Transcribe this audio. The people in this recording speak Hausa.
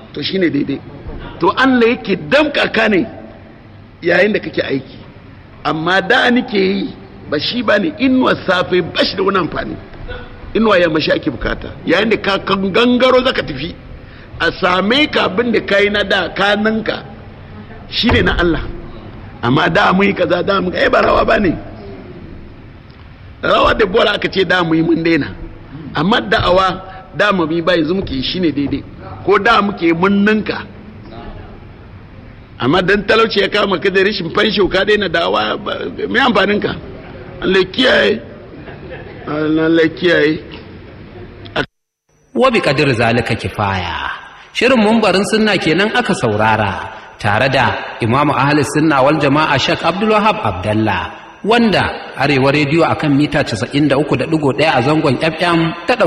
to shine daidai to Allah yake damka ka ne yayin da kake aiki amma da nake yi ba shi ba ne inuwa safe ba shi da wani amfani inuwa yamma shi ake bukata yayin da ka kan gangaro zaka tafi a same ka abin da kai na da kananka shi ne na Allah amma da mu yi kaza da mu ai ba rawa ba ne rawa da bora aka ce da mu yi mun daina amma da'awa da mu bi ba yanzu muke shi ne daidai ko da muke mun ninka amma dan talauci ya kama ka da rashin fansho ka daina da'awa mai amfanin ka Allah kiyaye Allah kiyaye wa bi qadir zalika kifaya shirin mumbarin sunna kenan aka saurara tare da imamu ahli sunna wal jama'a shek abdul wahab abdallah wanda arewa rediyo akan mita 93.1 a zangon fm ta